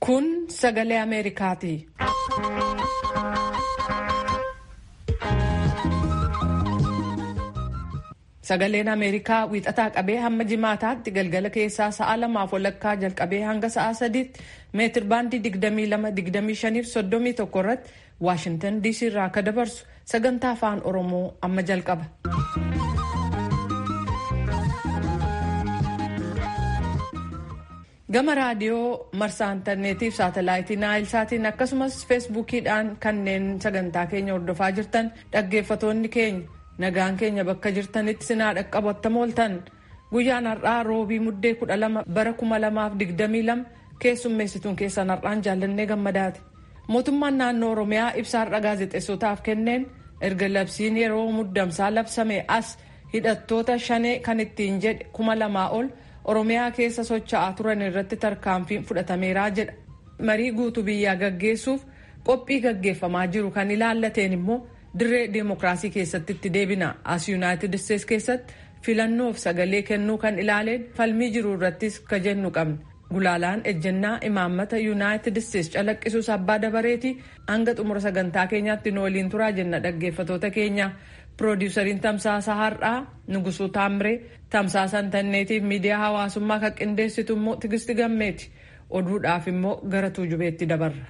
Kun sagalee Ameerikaati. Sagaleen Ameerikaa wiixataa qabee hamma jimaataatti galgala keessaa sa'a lamaaf walakkaa jalqabee hanga sa'a sadiitti meetir baandii 22-25-31 irratti Waashintan DC irraa akka dabarsu sagantaa afaan Oromoo amma jalqaba. Gama raadiyoo marsaa intarneetiif saatalaayitii naayilsaatiin akkasumas feesbuukiidhaan kanneen sagantaa keenya hordofaa jirtan dhaggeeffatoonni keenya. nagaan keenya bakka jirtanitti sinaa dhaqqabattamu ooltan guyyaan har'aa roobii muddee kudha lama bara kuma lamaaf digdamii lama keessummeessituun keessan har'aan jaallannee gammadaati mootummaan naannoo oromiyaa ibsa har'a gaazexeessotaaf kenneen erga labsiin yeroo muddamsaa labsame as hidhattoota shanee kan ittiin jedhe kuma lamaa ol oromiyaa keessa socho'aa turan irratti tarkaanfiin fudhatameeraa jedha marii guutuu biyyaa gaggeessuuf qophii gaggeeffamaa jiru kan ilaallateen immoo dirree deemokiraasii keessatti itti deebina as yuunaayitid isteets keessatti filannoof sagalee kennuu kan ilaaleen falmii jiru irrattis ka jennu qabna gulaalaan ejjennaa imaammata yuunaayitid isteets calaqqisuus abbaa dabareeti hanga xumura sagantaa keenyaatti nu waliin turaa jenna dhaggeeffatoota keenya piroodiwusariin tamsaasa har'aa nugusuu taamree tamsaasa intarneetiif miidiyaa hawaasummaa kan qindeessitu immoo tigisti gammeeti oduudhaaf immoo gara tuujubeetti dabarra.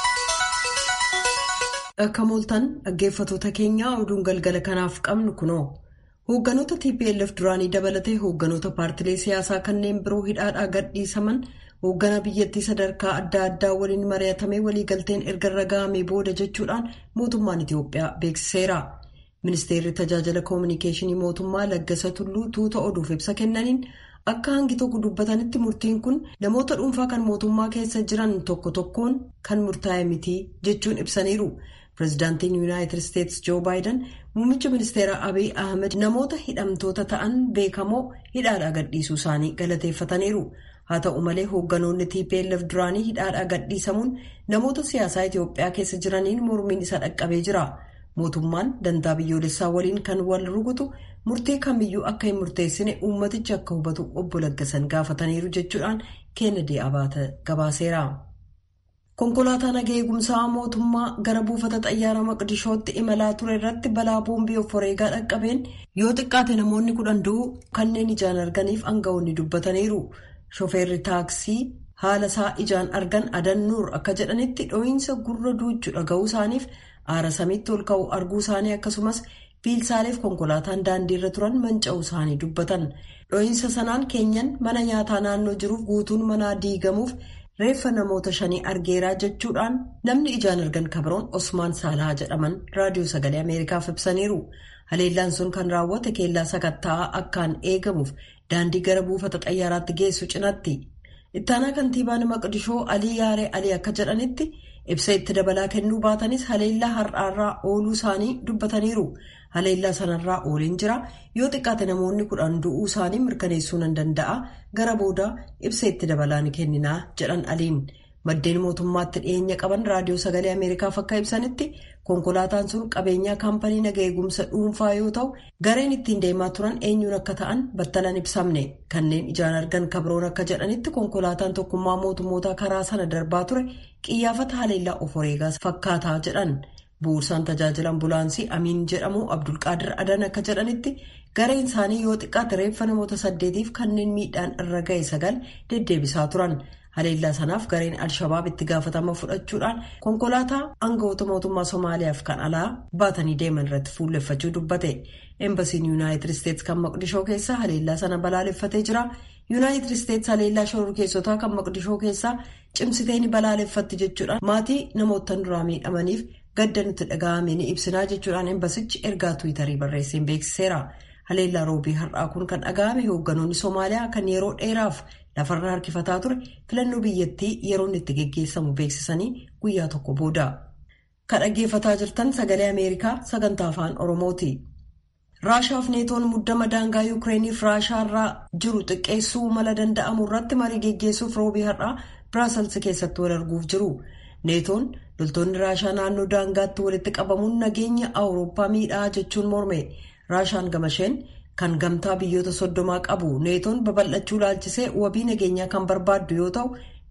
Akka mooltan dhaggeeffatoota keenyaa oduun galgala kanaaf qabnu kunoo hoogganoota TPLF duraanii dabalatee hoogganoota paartilee siyaasaa kanneen biroo hidhaadhaa gadhiisaman hoogganaa biyyattii sadarkaa adda addaa waliin mari'atamee waliigalteen erga irra ga'amee booda jechuudhaan mootummaan Itiyoophiyaa beeksiseera. Ministeerri tajaajila koominikeeshinii mootummaa Laggasa Tulluu tuuta oduuf ibsa kennaniin akka hangi tokko dubbatanitti murtiin kun namoota dhuunfaa kan mootummaa keessa jiran tokko tokkoon kan murtaa'e miti jechuun ibsaniiru. Pireezidaantiin Yuunaayitid Isteets Joo Baayiden muummicha ministeeraa Abiy Ahmed namoota hidhamtoota ta'an beekamoo hidhaadhaa gadhiisuu isaanii galateeffataniiru. Haa ta'u malee hoogganoonni TPLF duraanii hidhaadhaa gadhiisamuun namoota siyaasaa Itiyoophiyaa keessa jiraniin mormiin isa dhaqqabee jira. Mootummaan dantaa biyyoolessaa waliin kan wal rukutu murtee kamiyyuu akka hin murteessine uummatichi akka hubatu obbo Laggasan gaafataniiru jechuudhaan Keenedee Abaata gabaaseera. Konkolaataa nagaa eegumsaa mootummaa gara buufata xayyaara maqdishootti imalaa ture irratti balaa boombii of wareegaa dhaqqabeen yoo xiqqaate namoonni kudhan du'uu kanneen ijaan arganiif aangawoonni dubbataniiru. Shofeerri taaksii haala isaa ijaan argan adannuur akka jedhanitti dho'iinsa gurra duuchuu dhaga'uu isaaniif aara samiitti ol ka'uu arguu isaanii akkasumas biilsaaleef konkolaataan daandiirra turan manca'uu isaanii dubbatan. Dho'iinsa sanaan keenyan mana nyaataa naannoo jiruuf guutuun manaa diigamuuf. reeffa namoota shanii argeeraa jechuudhaan namni ijaan argan kabiroon osmaan saalaa jedhaman raadiyoo sagalee ameerikaaf ibsaniiru haleellaan sun kan raawwate keellaa sakatta'aa akkaan eegamuuf daandii gara buufata xayyaaraatti geessu cinatti ittaanaa kantiibaan maqdishoo alii yaaree alii akka jedhanitti ibsa itti dabalaa kennuu baatanis haleellaa har'aarraa ooluu isaanii dubbataniiru haleellaa sanarraa ooliin jira yoo xiqqaate namoonni kudhan du'uu isaanii mirkaneessuu nan danda'a gara booda ibsa itti dabalaa ni kenninaa jedhan aliin maddeen mootummaatti dhiyeenya qaban raadiyoo sagalee ameerikaaf akka ibsanitti konkolaataan sun qabeenyaa kaampanii nagaa eegumsa dhuunfaa yoo ta'u gareen ittiin deemaa turan eenyuun akka ta'an battalan ibsamne kanneen ijaan argan kabiroon akka jedhanitti konkolaataan tokkummaa mootummoota karaa sana darbaa ture qiyyaafata haleellaa of wareegaas fakkaataa jedhan. bu'uursaan tajaajila ambulaansii amiin jedhamu abdulqaadir adan akka jedhanitti gareen isaanii yoo xiqqaate reeffa namoota saddeetiif kanneen miidhaan irra ga'e sagal deddeebisaa turan haleellaa sanaaf gareen alshabaab itti gaafatama fudhachuudhaan konkolaataa aangawoota mootummaa somaaliyaaf kan alaa baatanii deeman irratti fuulleffachuu dubbate eembasiin yuunaayitid isteets kan maqdishoo keessa haleellaa sana balaaleffatee jira yuunaayitid isteets haleellaa shororkeessotaa kan maqdishoo keessaa cimsitee ni balaaleffatti jechuudhaan maatii namoota duraa miidhamaniif. gadda nutti dhaga'ame ni ibsinaa jechuudhaan embasichi ergaa tuwitarii barreesseen beeksiseera haleellaa roobii har'aa kun kan dhaga'ame hoogganoonni soomaaliyaa kan yeroo dheeraaf lafarra harkifataa ture filannoo biyyattii yeroon itti geggeessamu beeksisanii guyyaa tokko booda kan dhaggeeffataa jirtan sagalee ameerikaa sagantaa afaan oromooti. raashaaf neetoon muddama daangaa yuukireeniif raashaarraa jiru xiqqeessuu mala danda'amu irratti marii geggeessuuf roobii har'aa biraasels keessatti wal arguuf jiru. neetoon loltoonni raashaa naannoo daangaatti walitti qabamuun nageenya awurooppaa miidhaa jechuun morme raashaan gamasheen kan gamtaa biyyoota soddomaa qabu neetoon babal'achuu laalchisee wabii nageenyaa kan barbaaddu yoo ta'u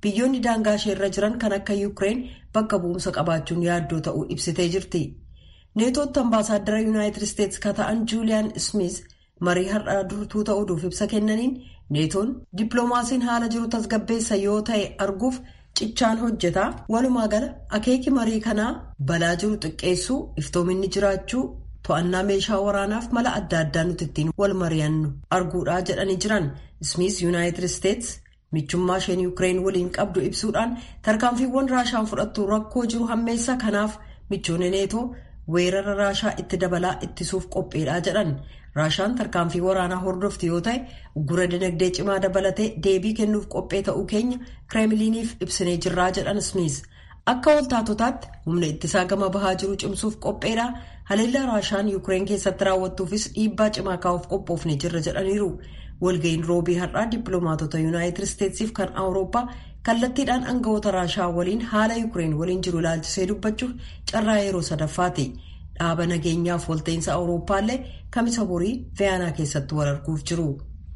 biyyoonni daangaa isheerra jiran kan akka yuukireen bakka bu'umsa qabaachuun yaaddoo ta'uu ibsitee jirti. neetootti ambaasaaddara yuunaayitid isteetsi ka ta'an juuliyaan smith marii har'aa durtuu ta'uudhuuf ibsa kennaniin neetoon dippiloomaasiin haala jiru tasgabbeessa yoo ta'e arguuf cichaan hojjeta walumaa gala akeeki marii kanaa balaa jiru xiqqeessuu iftoominni jiraachuu to'annaa meeshaa waraanaaf mala adda addaa nuti ittiin wal mari'annu arguudhaa jedhanii jiran smith yuunaayitid isteetsi michummaa isheen yuukireen waliin qabdu ibsuudhaan tarkaanfiiwwan raashaan fudhattu rakkoo jiru hammeessa kanaaf michoonni neetoo. weerara raashaa itti dabalaa ittisuuf qophiidhaa jedhan raashaan tarkaanfii waraanaa hordofti yoo ta'e gura dinagdee cimaa dabalatee deebii kennuuf qophee ta'uu keenya kireemiliiniif ibsinee jirraa jedhan smith akka waltaatotaatti humna ittisaa gama bahaa jiru cimsuuf qopheedha haleellaa raashaan yuukireen keessatti raawwattuufis dhiibbaa cimaa kaa'uuf qophoofne jirra jedhaniiru walga'iin roobii har'aa dippiloomaatota yuunaayitid isteetsiif kan awurooppaa kallattiidhaan aangawoota raashaa waliin haala yuukireen waliin jiru ilaalchisee dubbachuuf carraa yeroo sadaffaati dhaaba nageenyaaf walta'iinsa awurooppaallee kamisa borii viyaanaa keessatti wal arguuf jiru.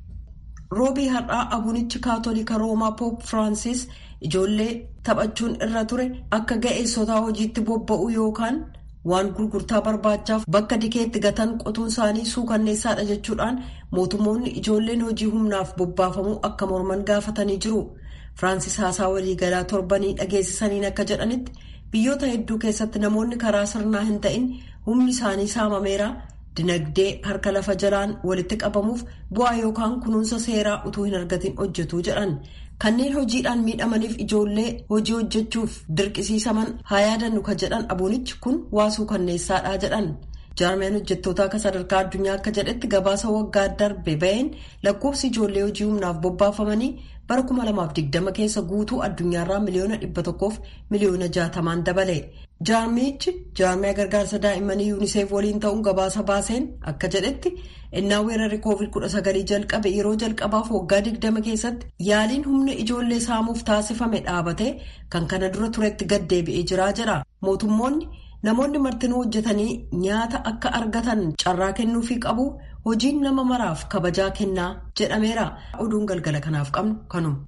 roobii har'aa abunichi kaatolika roomaa poop firaansis ijoollee taphachuun irra ture akka ga'eessotaa hojiitti bobba'u yookaan waan gurgurtaa barbaachaaf bakka dikeetti gatan qotuun isaanii suukanneessaadha jechuudhaan mootummoonni ijoolleen hojii humnaaf bobbaafamuu akka morman gaafatanii jiru. Firaansis haasaa waliigalaa torbanii dhageessisaniin akka jedhanitti biyyoota hedduu keessatti namoonni karaa sirnaa hin ta'in humni isaanii saamameera dinagdee harka lafa jalaan walitti qabamuuf bu'aa yookaan kunuunsa seeraa utuu hin argatin hojjetu jedhan kanneen hojiidhaan miidhamaniif ijoollee hojii hojjechuuf dirqisiisaman haa yaadannu ka jedhan abuunichi kun waasuu kanneessaadhaa jedhan. jaarmiyaan hojjettoota akka sadarkaa addunyaa akka jedhetti gabaasa waggaa darbe baheen lakkoofsi ijoollee hojii humnaaf bobbaafamanii bara 2020 keessa guutuu addunyaarraa miliyoona 100f miliyoona 60 dabale jaarmiyichi jaarmiyaa gargaarsa daa'immanii yuuniseef waliin ta'uun gabaasa baaseen akka jedhetti innaa weerarri koovid 19 jalqabe yeroo jalqabaaf waggaa 20 keessatti yaaliin humna ijoollee saamuuf taasifame dhaabate kan kana dura turetti gad deebi'ee jiraa jedha mootummoonni. namoonni martinuu hojjetanii nyaata akka argatan carraa kennuufii qabu hojiin nama maraaf kabajaa kennaa jedhameera oduun galgala kanaaf qabnu kanuma.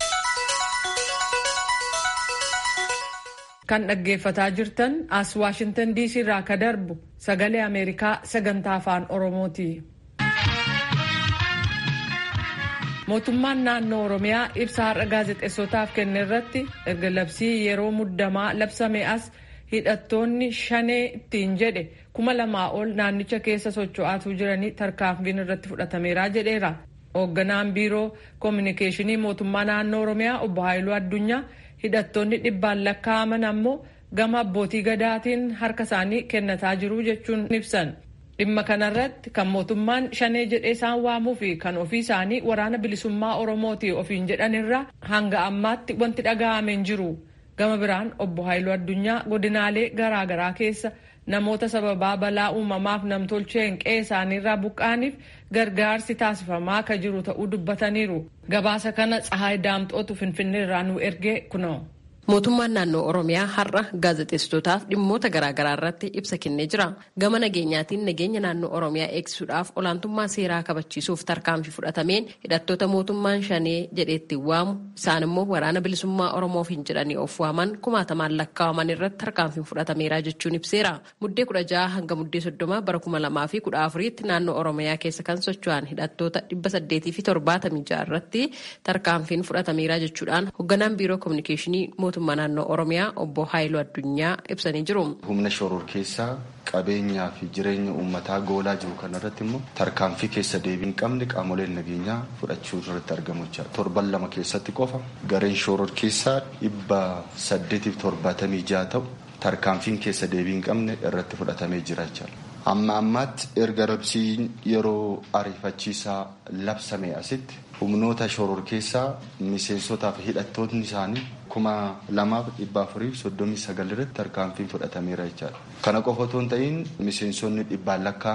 kan dhaggeeffataa jirtan as waashintan diisii irraa ka darbu sagalee ameerikaa sagantaa afaan oromooti. mootummaan naannoo oromiyaa ibsa har'a gaazexeessotaaf kenne irratti erga labsii yeroo muddamaa labsame as. hidhattoonni shanee ittiin jedhe kuma lamaa ol naannicha keessa socho'aatuu jiranii tarkaanfiin irratti fudhatameera jedheera. hoogganaan biiroo koominikeeshinii mootummaa naannoo oromiyaa obbo Haayiluu Addunyaa hidhattoonni dhibbaan lakkaa'aman ammoo gama abbootii gadaatiin harka isaanii kennataa jiru jechuun ibsan. dhimma kanarratti kan mootummaan shanee jedhee isaan waamuu fi kan ofii isaanii waraana bilisummaa oromooti ofiin jedhanirra hanga ammaatti wanti dhaga'ame hin jiru. gama biraan obbo Haayiluu Addunyaa godinaalee garaagaraa keessa namoota sababaa balaa uumamaaf namtolcheen qe'ee isaaniirraa buqqaaniif gargaarsi taasifamaa akka jiru ta'uu dubbataniiru. Gabaasa kana Tsahaay Daamxootu Finfinneerraa nu ergee kunoo. Mootummaan naannoo Oromiyaa har'a gaazexeessitootaaf dhimmoota garaagaraa irratti ibsa kennee jira. Gama nageenyaatiin nageenya naannoo Oromiyaa eegsisuudhaaf olaantummaa seeraa kabachiisuuf tarkaanfii fudhatameen hidhattoota mootummaan shanee jedheetti waamu isaan immoo waraana bilisummaa Oromoof hin jedhanii of waaman kumaatamaan lakkaa'aman irratti tarkaanfiin fudhatameera jechuun ibseera. Muddee kudha jaha hanga muddee soddoma bara kuma lamaa fi kudha afuriitti naannoo Oromiyaa keessa kan socho'an hidhattoota dhibba saddeetii fi torbaatamii jaha irratti tarkaanfiin fudhatameera jechuudhaan hoogganaan biiroo koominikeeshinii mootummaa naannoo oromiyaa obbo Haayiluu Addunyaa ibsanii jiru. Humna shoror keessaa qabeenyaa fi jireenya uummataa goolaa jiru kanarratti immoo tarkaanfii keessa deebii hin qabne qaamoleen nageenyaa fudhachuu irratti argamu jechuudha. Torban lama keessatti qofa gareen shoror keessaa dhibba saddeetiif torbaatamii jaha ta'u tarkaanfiin keessa deebii hin qabne irratti fudhatamee jira jechuudha. Amma ammaatti erga labsiin yeroo ariifachiisaa labsame asitti humnoota shoror keessaa miseensotaa fi hidhattoonni isaanii kuma lamaaf dhibba afurii soddomii sagal irratti tarkaanfiin fudhatameera jechaadha. Kana qofa otoo hin ta'in miseensonni dhibbaan lakkaa'aman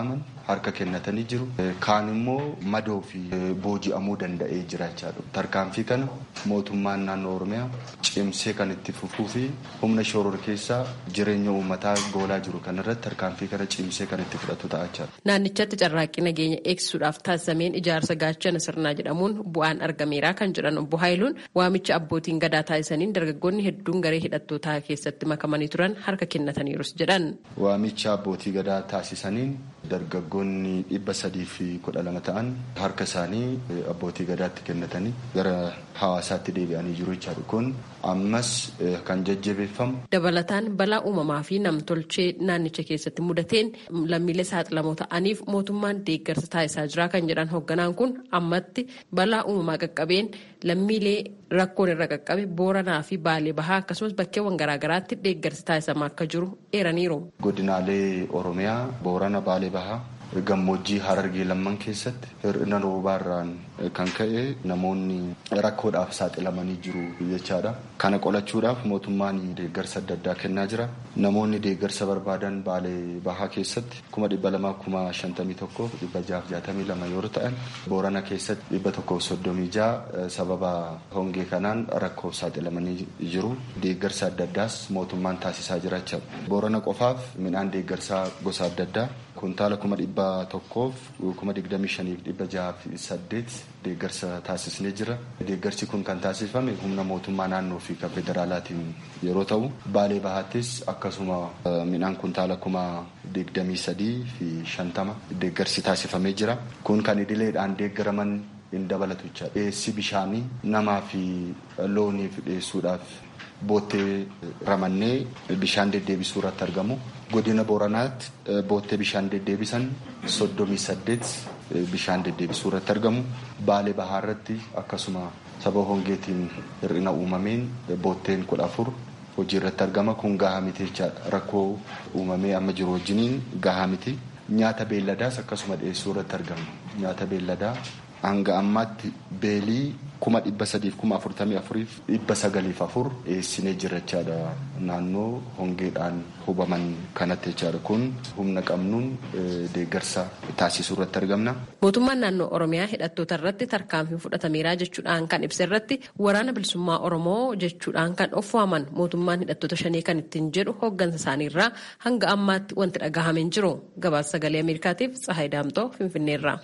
harka kennatanii jiru. Kaan immoo madoo fi booji'amuu danda'ee jira jechaadha. Tarkaanfii kana mootummaan naannoo Oromiyaa cimsee kan itti fufuu fi humna shoror keessaa jireenya uummataa goolaa jiru kanarratti tarkaanfii kana cimsee kan itti fudhatu ta'a jechaadha. Naannichatti carraaqqii nageenya eegsisuudhaaf taasifameen ijaarsa gaachana sirnaa jedhamuun bu'aan argameera kan jedhan obbo Haayiluun waamicha abbootiin gadaa taasisaniin dargaggoonni hedduun garee hidhattootaa keessatti makamanii turan harka kennataniirus jedhan. Waamicha abbootii gadaa taasisaniin dargaggoonni dhibba sadii fi kudha lama ta'an harka isaanii abbootii gadaatti kennatanii gara hawaasaatti deebi'anii jiru jechaadha. Kun ammas kan jajjabeeffamu. Dabalataan balaa uumamaa fi namtolchee naannicha keessatti mudateen lammiilee saaxilamoo ta'aniif mootummaan deeggarsa taasisaa jira kan jedhan hoogganaan kun ammatti balaa uumamaa qaqqabeen lammiilee rakkoon irra qaqqabe booranaa fi baalee bahaa akkasumas bakkeewwan garaagaraatti deeggarsi taasisamaa akka jiru eeraniiru. Godinaalee Oromiyaa boorana baalee bahaa gammoojjii harargee lamman keessatti hir'ina roobaarraan kan ka'e namoonni rakkoodhaaf saaxilamanii jiru jechaadha. Kana qolachuudhaaf mootummaan deeggarsa adda addaa kennaa jira. Namoonni deeggarsa barbaadan baalee bahaa keessatti kuma dhibba lamaa kuma shantamii tokkoof dhibba jaaf jaatamii lama yoo ta'an boorana keessatti dhibba tokkoof soddomii jaa sababa hongee kanaan rakkoof saaxilamanii jiru. Deeggarsa adda addaas mootummaan taasisaa jira jechaadha. Boorana qofaaf midhaan deeggarsaa gosa adda addaa kuntaala kuma dhibba tokkoof kuma digdamii shaniif dhibba jaaf saddeet deeggarsa taasisnee jira. Deeggarsi kun kan taasifame humna mootummaa naannoo fi kan federaalaatiin yeroo ta'u baalee bahaattis akkasuma midhaan kuntaala kuma digdamii sadii fi shantama deeggarsi taasifamee jira. Kun kan idileedhaan deeggaraman hin dabalatu jecha dhiyeessi bishaanii namaa fi looniif dhiyeessuudhaaf boottee ramannee bishaan deddeebisuu irratti argamu. Godina Booranaatti boottee bishaan deddeebisan soddomii saddeet bishaan deddeebisuu irratti argamu. Baalee Bahaa irratti akkasuma sababa hongeetiin hir'ina uumameen bootteen kudha afur hojii irratti argama. Kun gahaa miti jechaadha. Rakkoo uumamee amma jiru wajjiniin gahaa miti. Nyaata beelladaas akkasuma dhiyeessuu irratti argama. Nyaata beelladaa hanga ammaatti beelii kuma dhibba sadiif kuma afurtamii afuriif dhibba sagaliif afur dhiyeessinee jira jechaadha naannoo hongeedhaan hubaman kanatti jechaadha kun humna qabnuun deeggarsa taasisuu irratti argamna. Mootummaan naannoo Oromiyaa hidhattoota irratti tarkaanfii fudhatameera jechuudhaan kan ibsa irratti waraana bilisummaa Oromoo jechuudhaan kan of waaman mootummaan hidhattoota shanii kan ittiin jedhu hooggansa isaaniirraa hanga ammaatti wanti dhagahameen jiru gabaasa sagalee Ameerikaatiif Tsahaay Daamtoo Finfinneerraa.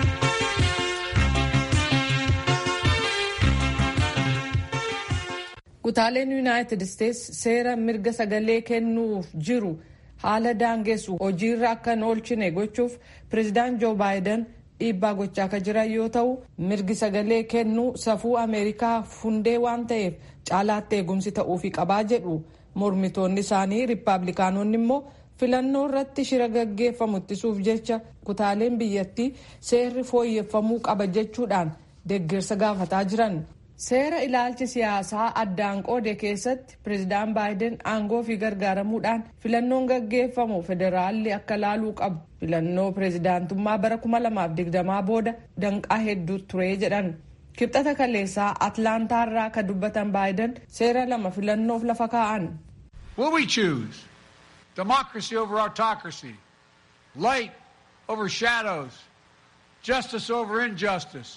Kutaaleen Yuunaayitid Isteetsi seera mirga sagalee kennuuf jiru haala daangessu hojiirra akka hin oolchine gochuuf pireezidaant Joo Baayiden dhiibbaa gochaa akka jiran yoo ta'u mirgi sagalee kennuu safuu Ameerikaa hundee waan ta'eef caalaatti eegumsi ta'uufii qabaa jedhu mormitoonni isaanii riippaabilikaanonni immoo filannoo irratti shira gaggeeffamu ittisuuf jecha kutaaleen biyyattii seerri fooyyeffamuu qaba jechuudhaan deeggarsa gaafataa jiran. seera ilaalchi siyaasaa addaan qoode keessatti pireezidaan baayiden aangoo fi gargaaramuudhaan filannoon gaggeeffamu federaalli akka laaluu qabu filannoo pireezidaantummaa bara 2020 booda danqaa hedduu ture jedhan kibxata kaleessaa atlaantaarraa ka dubbatan baayiden seera lama filannoof lafa kaa'an. Will we choose democracy over autocracy, light over shadows, justice over injustice?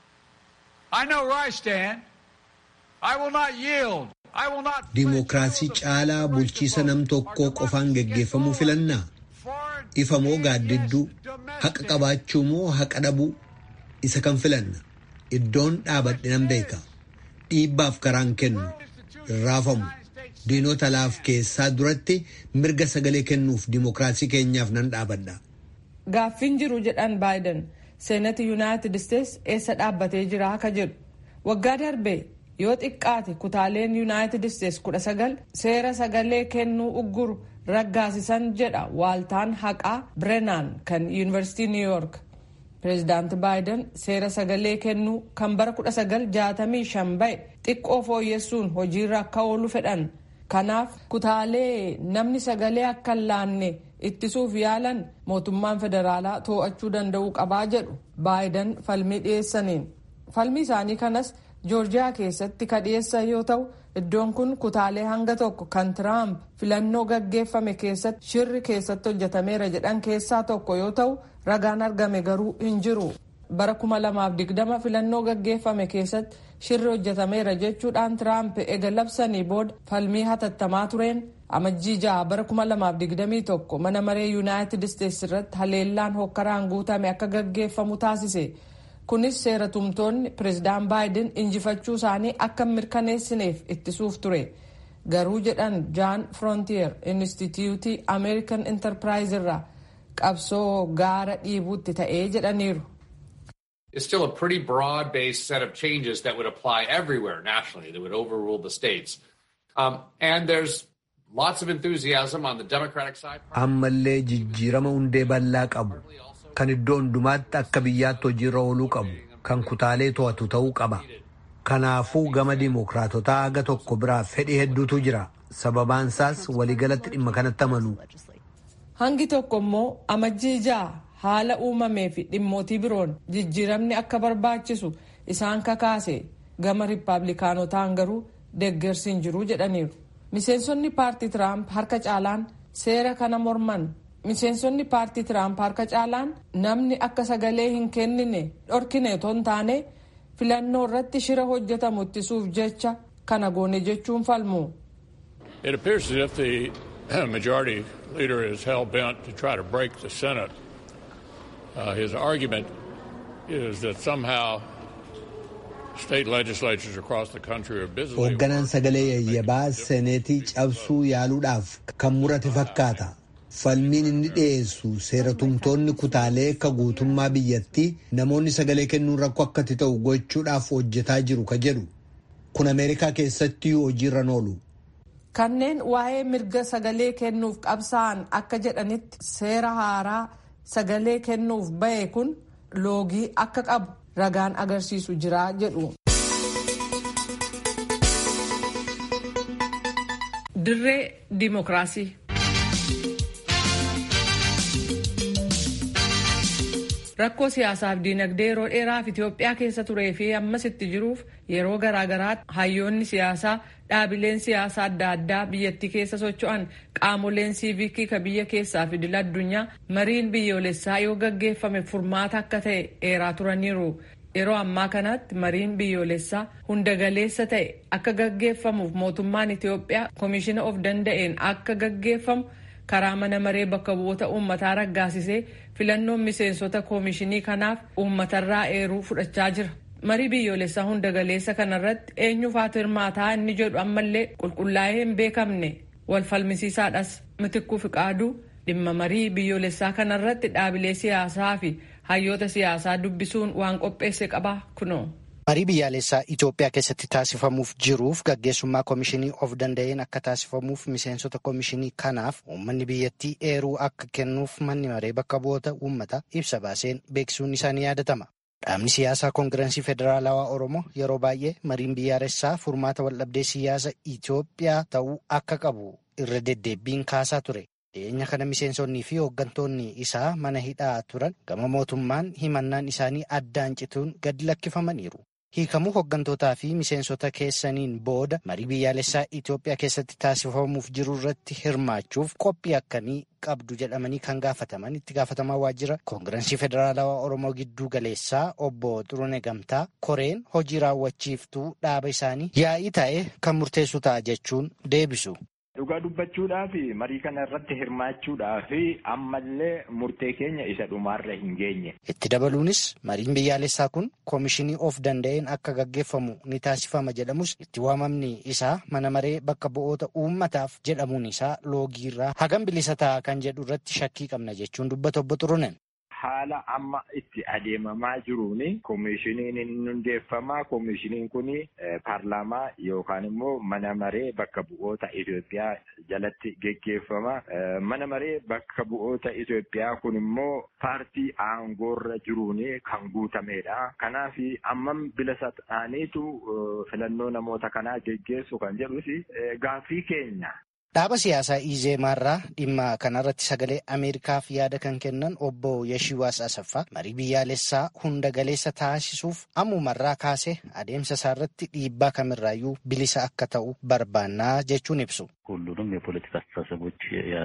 I know where I stand. I will not yield. I will not Dimookiraasii caalaa bulchiisa nam tokkoo qofaan geggeeffamuu filannaa? Ifa moo gaaddidduu? Haqa qabaachuu moo haqa dhabuu? Isa kan filanna. Iddoon dhaabadhe nan beeka. Dhiibbaaf karaan kennu. Irraafamu. Diinota laaf keessaa duratti mirga sagalee kennuuf dimookiraasii keenyaaf nan dhaabadha. Gaaffiin jiru jedhan baayiden. seenati yuunaayitid isteetsi eessa dhaabbatee jira akka jedhu waggaa darbe yoo xiqqaate kutaaleen yuunaayitid isteetsi kudha sagal seera sagalee kennuu ugguru raggaasisan jedha waaltaan haqaa birenaan kan yuunivarsiitii niw yoork pireezidaanti baayiden seera sagalee kennuu kan bara 1965 ba'e xiqqoo fooyyessuun hojiirra akka oolu fedhan kanaaf kutaalee namni sagalee akka hin laanne ittisuuf yaalan mootummaan federaalaa to'achuu danda'uu qabaa jedhu baayiden falmii dhiyeessaniin falmii isaanii kanas joorjiyaa keessatti kadhiyeessan yoo ta'u iddoon kun kutaalee hanga tokko kan tiraamp filannoo gaggeeffame keessatti shirri keessatti hojjetameera jedhan keessaa tokko yoo ta'u ragaan argame garuu hin jiru bara 2020 filannoo gaggeeffame keessatti shirri hojjetameera jechuudhaan tiraamp ega labsanii booda falmii hatattamaa tureen amajjii ja'a bara 2021 mana maree yuunaayitid isteetsi irratti haleellaan hokkaraan guutame akka gaggeeffamu taasise kunis seera tumtoonni pireezidaan baayiden injifachuu isaanii akka mirkaneessineef ittisuuf ture garuu jedhan jaan frontier instituutii ameerikan intarpiraayizii irraa qabsoo gaara dhiibuutti ta'ee jedhaniiru. is still a pretty broad based set of changes that would apply everywhere nationally that would overrule the states. Um, and there's lots of enthusiasm on the Democratic side. ammallee jijjiirama hundee bal'aa qabu kan iddoo hundumaatti akka biyyaatti hojiirra ooluu qabu kan kutaalee to'atu ta'uu qaba kanaafuu gama diimokiraatotaa haga tokko biraa fedhii hedduutu jira sababaan isaas waliigalatti dhimma kanatti amanu hangi tokko immoo amajjii ja'a haala uumamee fi dhimmootii biroon jijjiiramni akka barbaachisu isaan kakaase gama riippaabilikaanotaan garuu deeggarsi hin jiru jedhaniiru. miseensonni paartii tiraamp harka caalaan seera kana morman miseensonni paartii tiraamp harka caalaan namni akka sagalee hin kennine dhorkine otoo hin taane filannoo irratti shira hojjetamu ittisuuf jecha kana goone jechuun falmu. It appears as if the majority leader is hell bent to try to break the Senate. Uh, his argument is that somehow state legislatures across the country are busily. hoogganaan sagalee yayyabaa seeneetii cabsuu yaaluudhaaf kan murate fakkaata falmiin inni dhiyeessu seera tumtoonni kutaalee akka guutummaa biyyattii namoonni sagalee kennuun rakkoo akkatti ta'u gochuudhaaf hojjetaa jiru ka jedhu kun ameerikaa keessatti hojiirra oolu. kanneen waa'ee mirga sagalee kennuuf qabsaa'an akka jedhanitti seera haaraa sagalee kennuuf bahe kun loogii akka qabu ragaan agarsiisu jira jedhu. dirree diimokiraasii. rakkoo siyaasaaf diinagdee yeroo dheeraaf Itoophiyaa keessa turee fi ammas itti jiruuf yeroo garaagaraatti hayyoonni siyaasaa dhaabileen siyaasaa adda addaa biyyattii keessa socho'an qaamoleen siivikii ka biyya keessaa fi idil addunyaa mariin biyyoolessaa yoo gaggeeffame furmaata akka ta'e eeraa turaniiru. Yeroo ammaa kanatti mariin biyyoolessaa hunda galeessa ta'e akka gaggeeffamuuf mootummaan Itoophiyaa komishina of danda'een akka gaggeeffamu karaa mana maree bakka bu'oota uummataa raggaasisee filannoon miseensota koomishinii kanaaf uummatarraa eeruu fudhachaa jira. Marii biyyoolessaa hunda galeessa kanarratti eenyufaatu hirmaataa inni jedhu ammallee qulqullaa'ee hin beekamne wal falmisiisaadhas mitikkuu fiqaaduu dhimma marii biyyoolessaa kanarratti dhaabilee siyaasaa fi hayyoota siyaasaa dubbisuun waan qopheesse qaba kunoo. Marii biyyaalessaa Itoophiyaa keessatti taasifamuuf jiruuf gaggeessummaa komishinii of danda'een akka taasifamuuf miseensota komishinii kanaaf uummanni biyyattii eeruu akka kennuuf manni maree bakka bu'oota uummataa ibsa baaseen beeksisuun isaanii yaadatama. Dhaabni siyaasaa koongirensii federaalawaa Oromoo yeroo baay'ee mariin biyyaalessaa furmaata waldhabdee siyaasa Itoophiyaa ta'uu akka qabu irra deddeebiin kaasaa ture. Dhiyeenya kana miseensonnii fi hooggantoonni isaa mana hidhaa turan gama mootummaan himannaan isaanii addaan cituun gadi lakkifamaniiru. Hiikamuu hooggantootaa fi miseensota keessaniin booda marii biyyaalessaa Itoophiyaa keessatti taasifamuuf jiru irratti hirmaachuuf qophii akkamii qabdu jedhamanii kan gaafataman itti gaafatamaa waajjira koongirensii federaalawaa Oromoo gidduu galeessaa obbo Xurune Gamtaa koreen hojii raawwachiiftuu dhaaba isaanii yaa'ii ta'e kan murteessu ta'a jechuun deebisu. Dhugaa dubbachuudhaaf marii kana irratti hirmaachuudhaaf ammallee murtee keenya isa dhumaarra hin geenye. Itti dabaluunis mariin biyyaalessaa kun koomishinii of danda'een akka gaggeeffamu ni taasifama jedhamus itti waamamni isaa mana maree bakka bu'oota uummataaf jedhamuun isaa loogiirraa hagam bilisa ta'a kan jedhu irratti shakkii qabna jechuun dubbata obbo Xurunen. Haala amma itti adeemamaa jiruun koomishiniin hin hundeeffamaa. Koomishiniin kun paarlaamaa yookaan immoo mana maree bakka bu'oota Itoophiyaa jalatti geggeeffama. Mana maree bakka bu'oota Itoophiyaa kun immoo paartii aangoorra jiruun kan guutamedha. Kanaaf ammam bilisa ta'aniitu filannoo namoota kanaa geggeessu kan jedhus gaaffii keenya. Dhaaba siyaasaa Izeemaarraa dhimma kanarratti sagalee Ameerikaaf yaada kan kennan obbo Yashiwaas Asaffaa marii biyyaalessaa hunda galeessa taasisuuf ammumarraa kaasee adeemsa isaarratti dhiibbaa kamirraayyuu bilisa akka ta'u barbaannaa jechuun ibsu. ሁሉንም የፖለቲካ አስተሳሰቦች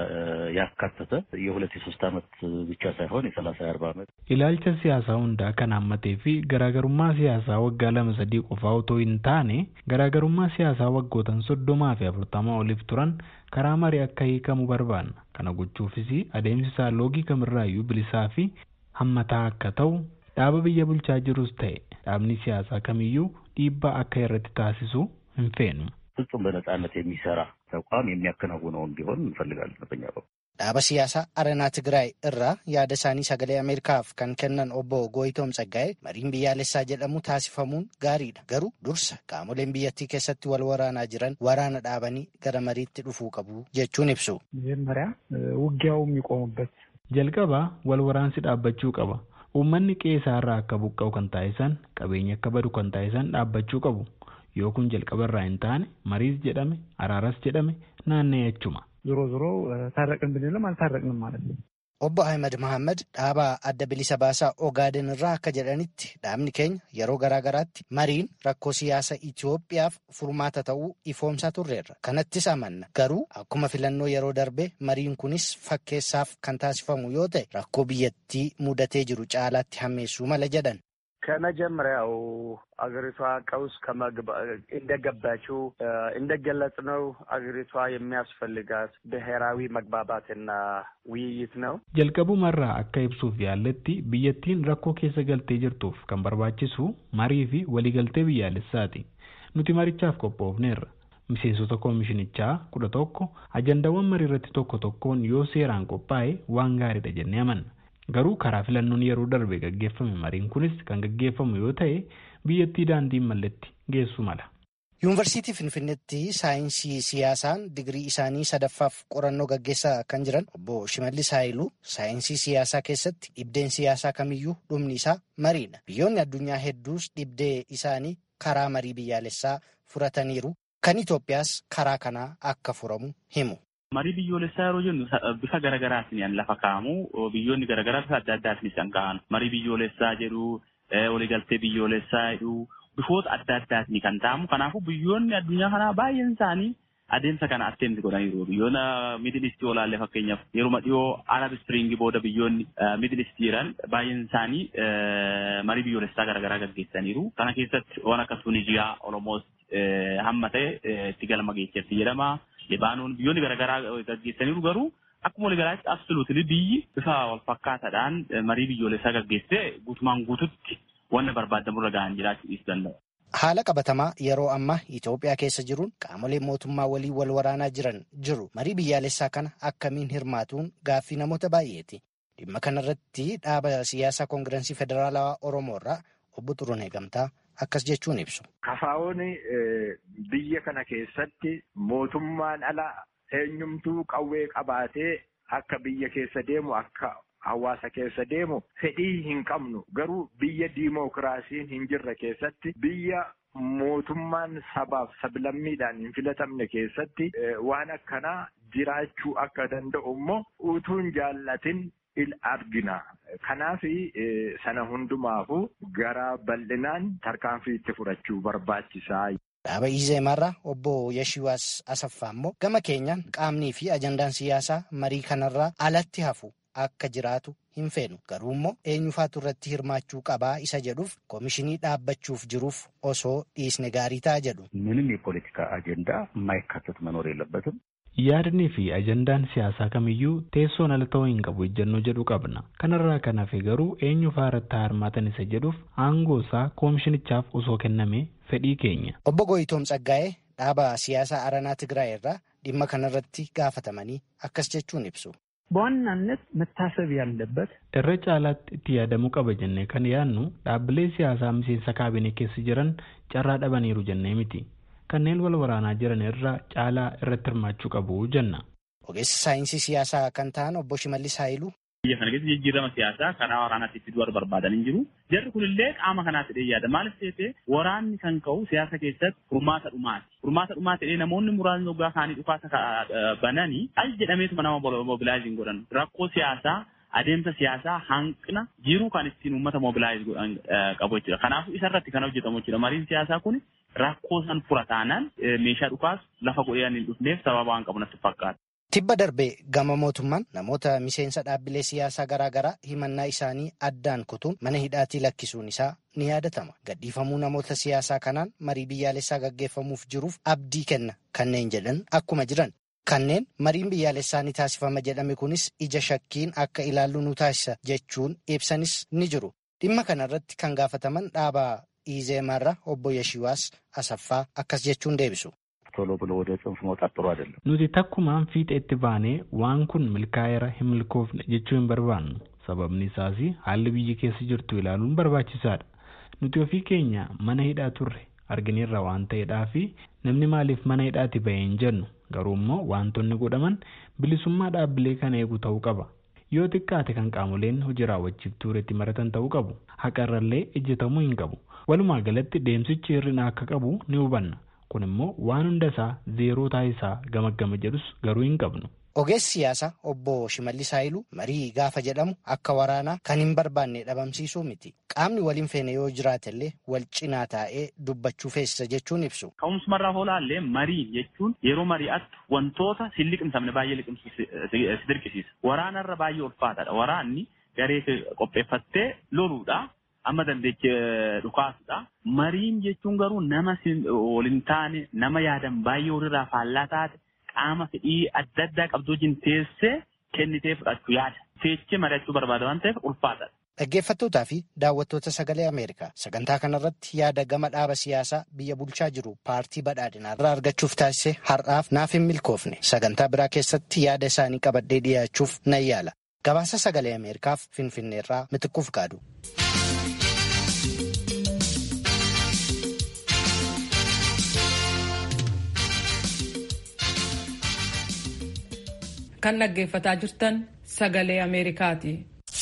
ያካተተ የሁለት የሶስት ዓመት ብቻ ሳይሆን የሰላሳ የአርባ ዓመት ilaalcha siyaasaa hundaa kan hammatee fi garaagarummaa siyaasaa waggaa lama sadii qofaa otoo hin taane garaagarummaa siyaasaa waggootan soddomaa fi afurtamaa oliif turan karaa marii akka hiikamu barbaanna kana gochuufis adeemsi isaa loogii kamirraayyuu bilisaa fi hammataa akka ta'u dhaaba biyya bulchaa jirus ta'e dhaabni siyaasaa kamiyyuu dhiibbaa akka irratti taasisu hin feenu. ፍጹም በነጻነት የሚሰራ ተቋም የሚያከናውነውን ቢሆን እንፈልጋለን በኛ በኩል። dhaaba siyaasaa aranaa tigraay irraa yaada isaanii sagalee ameerikaaf kan kennan obbo gooyitoom tsaggaa'ee mariin biyyaalessaa jedhamu taasifamuun gaariidha garuu dursa qaamoleen biyyattii keessatti wal waraanaa jiran waraana dhaabanii gara mariitti dhufuu qabu jechuun ibsu. መጀመሪያ ውጊያው የሚቆሙበት jalqabaa wal waraansi dhaabbachuu qaba uummanni qe'ee irraa akka buqqa'u kan taasisan qabeenya akka badu kan taasisan dhaabbachuu qabu yoo kun jalqaba irraa hin taane mariis jedhame araaras jedhame naanna'ee achuma. ዞሮ ዞሮ ታረቅን ብንልም አልታረቅንም ማለት ነው። Obbo Ahmed Mohaammed dhaaba adda bilisa baasaa Ogaaden irraa akka jedhanitti dhaabni keenya yeroo garaagaraatti mariin rakkoo siyaasa Itoophiyaaf furmaata ta'uu ifoomsaa turreerra. Kanattis amanna. Garuu akkuma filannoo yeroo darbe mariin kunis fakkeessaaf kan taasifamu yoo ta'e rakkoo biyyattii mudatee jiru caalaatti hammeessuu mala jedhan. ከመጀመሪያው አገሪቷ ቀውስ እንደገባችው እንደገለጽ ነው አገሪቷ የሚያስፈልጋት ብሔራዊ መግባባትና ውይይት ነው። jalqabumarraa akka ibsuuf yaalletti biyyattiin rakkoo keessa galtee jirtuuf kan barbaachisu marii fi waliigaltee biyyaalessaati nuti marichaaf qophoofneerra miseensota koomishinichaa kudha tokko ajandaawwan marii irratti tokko tokkoon yoo seeraan qophaa'e waan gaariidha jennee amanna. garuu karaa filannoon yeroo darbe gaggeeffame mariin kunis kan gaggeeffamu yoo ta'e biyyattii daandiin malletti geessu mala. Yuunivarsiitii Finfinneetti saayinsii siyaasaan digirii isaanii sadaffaaf qorannoo gaggeessaa kan jiran obbo Shimallis Haayiluu saayinsii siyaasaa keessatti dhibdeen siyaasaa kamiyyuu dhumni isaa mariidha. Biyyoonni addunyaa hedduus dhibdee isaanii karaa marii biyyaalessaa furataniiru. Kan Itoophiyaas karaa kanaa akka furamu himu. marii biyyoolessaa yeroo jennu bifa garaagaraatiin lafa kaa'amu biyyoonni garaagaraa bifa adda addaatiin isaan kaa'an marii biyyoolessaa jedhu waliigaltee biyyoolessaa jedhu bifoota adda addaatiin kan ta'amu kanaafuu biyyoonni addunyaa kanaa baay'een isaanii adeemsa kana atteemsi godhaniiru biyyoota miidil istii olaallee fakkeenyaaf yeruma dhiyoo arab ispiriingii booda biyyoonni miidil istii jiran baay'een isaanii marii biyyoolessaa garaagaraa gaggeessaniiru kana keessatti waan akka tunijiyaa oromoos hamma ta'e itti galma geessetti jedhama. Libaanoon biyyoonni garaagaraa gaggeessaniiru garuu akkuma waliigalaatti absoluutili biyyi bifa wal fakkaataadhaan marii biyyoolessaa gaggeessee guutumaan guututti wanna barbaadamurra ga'an jiraachuu dhiisuu danda'u. Haala qabatamaa yeroo ammaa Itoophiyaa keessa jiruun qaamoleen mootummaa walii wal waraanaa jiran jiru. Marii biyyaalessaa kana akkamiin hirmaatuun gaaffii namoota baay'eeti. Dhimma kanarratti dhaaba siyaasaa koongirensii federaalawaa Oromoo irraa obbo Xurunee Gamtaa akkas jechuun ibsu. Kafaa'oon biyya kana keessatti mootummaan ala eenyumtuu qawwee qabaatee akka biyya keessa deemu akka hawaasa keessa deemu fedhii hin qabnu garuu biyya diimookiraasiin hin jirre keessatti biyya mootummaan sabaaf sablammiidhaan hin filatamne keessatti waan akkanaa jiraachuu akka danda'u immoo utuun jaallatin il argina. Kanaaf sana hundumaafu gara bal'inaan tarkaanfii itti fudhachuu barbaachisaa. Dhaaba Izeemarraa obbo Yashiwaas Asaffaa immoo gama keenyaan qaamnii fi ajandaan siyaasaa marii kanarraa alatti hafu akka jiraatu hin feenu. Garuu immoo eenyufaatu irratti hirmaachuu qabaa isa jedhuuf koomishinii dhaabbachuuf jiruuf osoo dhiisne gaarii ta'a jedhu. ምንም የፖለቲካ አጀንዳ የማይካተት መኖር የለበትም። yaadni fi ajandaan siyaasaa kamiyyuu teessoon ala ta'uu hin qabu ejjennoo jedhu qabna kanarraa kan hafe garuu eenyu faaratti hirmaatan isa jedhuuf aangoo isaa koomishinichaaf osoo kenname fedhii keenya. Obbo Gooyitoom Tsaggaa'ee dhaaba siyaasaa Aranaa Tigraay irraa dhimma kanarratti gaafatamanii akkas jechuun ibsu. በዋናነት መታሰብ ያለበት irra caalaatti itti yaadamuu qaba jennee kan yaadnu dhaabbilee siyaasaa miseensa kaabinee keessa jiran carraa dhabaniiru jennee miti. kanneen wal waraanaa jiran irra caalaa irratti hirmaachuu qabu jenna. Ogeessa saayinsii siyaasaa kan ta'an obbo Shimallis Haayiluu Biyya kana keessa jijjiirama siyaasaa karaa waraanaatti fiduu barbaadan hin jiru. Jarri kunillee qaama kanaatti dhee yaada. Maaliif ta'e waraanni kan ka'u siyaasa keessatti furmaata dhumaati. Furmaata dhumaa ta'ee namoonni muraasni waggaa kaanii dhukaasa bananii al jedhameetuma nama mobilaayiziin godhan. Rakkoo siyaasaa adeemsa siyaasaa hanqina jiruu kan ittiin uummata mobilaayiz godhan qabu jechuudha. Kanaafuu isarratti kan hojjetamu jechuudha. Mariin siyaasaa kun rakkoo san fura taanaan meeshaa dhukaasu lafa godhee hin dhufneef sababa waan qabu natti fakkaata. Tibba darbee gama mootummaan namoota miseensa dhaabbilee siyaasaa garaagaraa himannaa isaanii addaan kutuun mana hidhaatii lakkisuun isaa ni yaadatama. Gadhiifamuu namoota siyaasaa kanaan marii biyyaalessaa gaggeeffamuuf jiruuf abdii kenna kanneen jedhan akkuma jiran. Kanneen mariin biyyaalessaa ni taasifama jedhame kunis ija shakkiin akka ilaallu nu taasisa jechuun ibsanis ni jiru. Dhimma kanarratti kan gaafataman dhaabaa ኢዜማራ obbo Yeshiwaas Asaffaa akkas jechuun deebisu. ቶሎ ብሎ ወደ ጽንፍ መውጣት ጥሩ አይደለም። Nuti takkumaan fiixeetti baanee waan kun milkaa'eera hin milkoofne jechuu hin barbaannu. Sababni isaas haalli biyyi keessa jirtu ilaaluun barbaachisaadha. Nuti ofii keenya mana hidhaa turre argineerra waan ta'eedhaa fi namni maaliif mana hidhaatti bahee hin jennu garuu immoo wantoonni godhaman bilisummaa dhaabbilee kana eegu ta'uu qaba. Yoo xiqqaate kan qaamoleen hojii raawwachiiftuu irratti maratan ta'uu qabu. Haqarrallee ejjetamuu hin qabu. Walumaa galatti deemsichi hir'ina akka qabu ni hubanna. Kun immoo waan hunda isaa zeeroo taasisaa gamaggama jedhus garuu hin qabnu. Ogeessi siyaasaa obbo Shimallis Haayiluu marii gaafa jedhamu akka waraanaa kan hin barbaanne dhabamsiisuu miti. Qaamni waliin feene yoo jiraatellee wal cinaa taa'ee dubbachuu feesisa jechuun ibsu. Ka'umsumarraa oolaallee marii jechuun yeroo mari'attu wantoota si liqimsamne baay'ee liqimsu si dirqisiisa. Waraanarra baay'ee ulfaataadha. Waraanni garee qopheeffattee loluudha. Amma dandeechee dhukaasudha. Mariin jechuun garuu nama waliin taane nama yaadan baay'ee walirraa faallaa taate qaama fedhii adda addaa qabdu wajjin teessee kennitee fudhachuu yaada. Teessee mari'achuu barbaada waan ta'eef ulfaataadha. Dhaggeeffattootaa fi daawwattoota sagalee Ameerikaa sagantaa kanarratti yaada gama dhaaba siyaasaa biyya bulchaa jiru paartii badhaadhinaa irraa argachuuf taasise har'aaf naaf hin milkoofne sagantaa biraa keessatti yaada isaanii qabadhee dhiyaachuuf nan yaala. Gabaasa sagalee Ameerikaaf Finfinneerraa mitiquuf gaadu. Kan dhaggeeffataa jirtan sagalee Ameerikaati.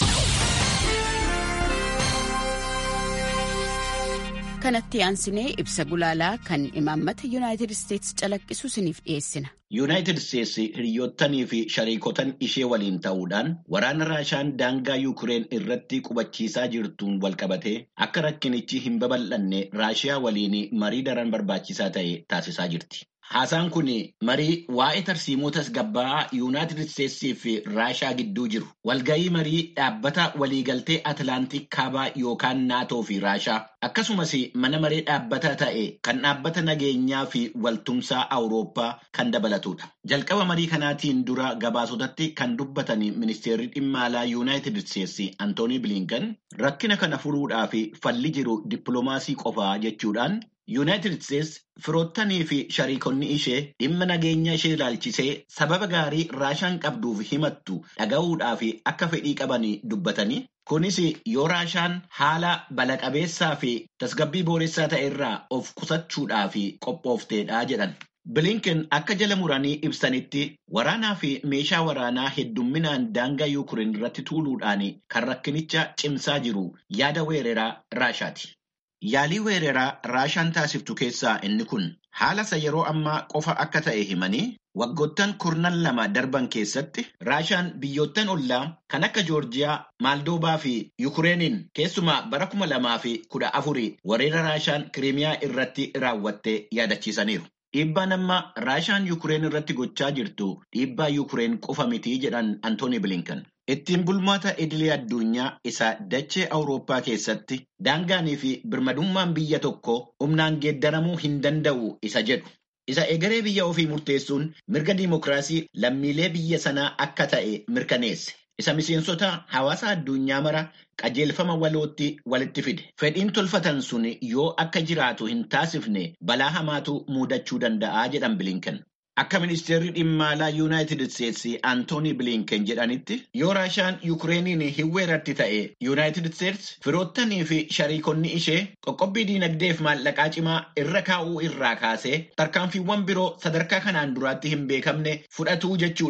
kanatti aansinee ibsa gulaalaa kan imaammata yuunaayitid isteetsi calaqqisu isiniif dhiyeessina. yuunaayitid isteetsi hiriyoottanii fi shariikotan ishee waliin ta'uudhaan waraana raashaan daangaa yuukireen irratti qubachiisaa jirtuun walqabatee akka rakkinichi hin babal'anne raashiyaa waliin marii daran barbaachisaa ta'e taasisaa jirti. Haasaan kun marii waa'ee tarsiimoota gabba'aa yuunaayitid isteetsii fi raashaa gidduu jiru. Walgahii marii dhaabbata waliigaltee Atilaantik kaabaa yookaan naatoo fi raashaa akkasumas mana maree dhaabbataa ta'e kan dhaabbata nageenyaa fi waltumsaa Awurooppaa kan dabalatudha. Jalqaba marii kanaatiin dura gabaasotatti kan dubbatan ministeerri dhimma alaa yuunaayitid isteetsi Antoonii Bilinkan rakkina kana furuudhaaf falli jiru dippiloomaasii qofaa jechuudhaan. Yuunaayitid Isteetsi firoottanii fi shariikonni ishee dhimma nageenya ishee ilaalchisee sababa gaarii raashaan qabduuf himattu dhaga'uudhaaf akka fedhii qabanii dubbatanii kunis yoo raashaan haala balaqabeessaa fi tasgabbii booressaa ta'e irraa of qusachuudhaaf qophoofteedha jedhan. Bilinken akka jala muranii ibsanitti waraanaa fi meeshaa waraanaa heddumminaan daangaa yuukireen irratti tuuluudhaan kan rakkinicha cimsaa jiru yaada weeraraa raashaati. Yaalii weeraraa raashaan taasiftu keessaa inni kun haala isa yeroo ammaa qofa akka ta'e himanii waggoottan kurnan lama darban keessatti raashaan biyyoottan ollaa kan akka joorjiyaa maaldoobaa fi yukureeniin keessumaa bara kuma lamaa fi kudha afurii weerara raashaan kiriimiyaa irratti raawwattee yaadachiisaniiru. Dhiibbaan amma raashaan yukureen irratti gochaa jirtu dhiibbaa yukureen qofa mitii jedhan Antooni Bilinkan. Ittiin bulmaata idilee addunyaa isa dachee Awurooppaa keessatti daangaanii fi birmadummaan biyya tokko humnaan geeddaramuu hin danda'u isa jedhu. Isa egeree biyya ofii murteessuun mirga diimokiraasii lammiilee biyya sanaa akka ta'e mirkaneesse. Isa miseensota hawaasa addunyaa mara qajeelfama walootti walitti fide. Fedhiin tolfatan sun yoo akka jiraatu hin taasifne balaa hamaatu muudachuu danda'a jedhan Bilinken. Akka ministeerri dhimma alaa Yuunaayitid Isteetsi Antoonii Bilinken jedhanitti yoo raashaan Yukureeniin hin weerarti ta'e Yuunaayitid Isteetsi firoottanii fi shariikonni ishee qoqqobbii diinagdeef maallaqaa cimaa irra kaa'uu irraa kaasee tarkaanfiiwwan biroo sadarkaa kanaan duraatti hin beekamne fudhatuu jechuudhaan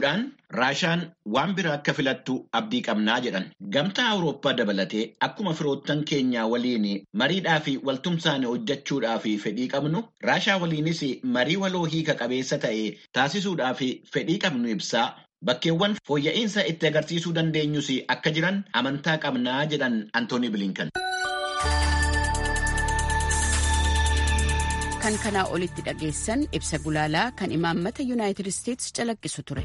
Raashaan waan biraa akka filattu abdii qabnaa jedhan. Gamtaa Awurooppaa dabalatee akkuma firoottan keenyaa waliin mariidhaa fi waltumsaan hojjechuudhaaf fedhii qabnu Raashaa waliinis marii waloo hiika qabeessa ta'e taasisuudhaaf fedhii qabnu ibsaa. Bakkeewwan fooyya'insa itti agarsiisuu dandeenyus akka jiran amantaa qabnaa jedhan Antooni Bilinkan. Kan kanaa olitti dhageessan ibsa gulaalaa kan imaammata Yuunaayitid Isteetsi calaqqisu ture.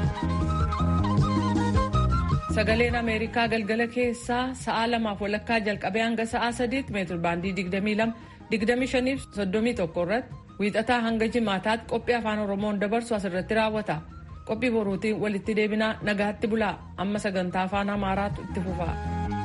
Sagaleen Ameerikaa galgala keessaa sa'aa lamaaf walakkaa jalqabee hanga sa'aa sadiitti meetir baandii 22 25 fi 31 irratti wiixataa hanga jimaataatti qophii afaan Oromoon dabarsu asirratti raawwata. qophii boruutiin walitti deebinaa nagaatti bulaa amma sagantaa afaan amaaraatu itti fufa.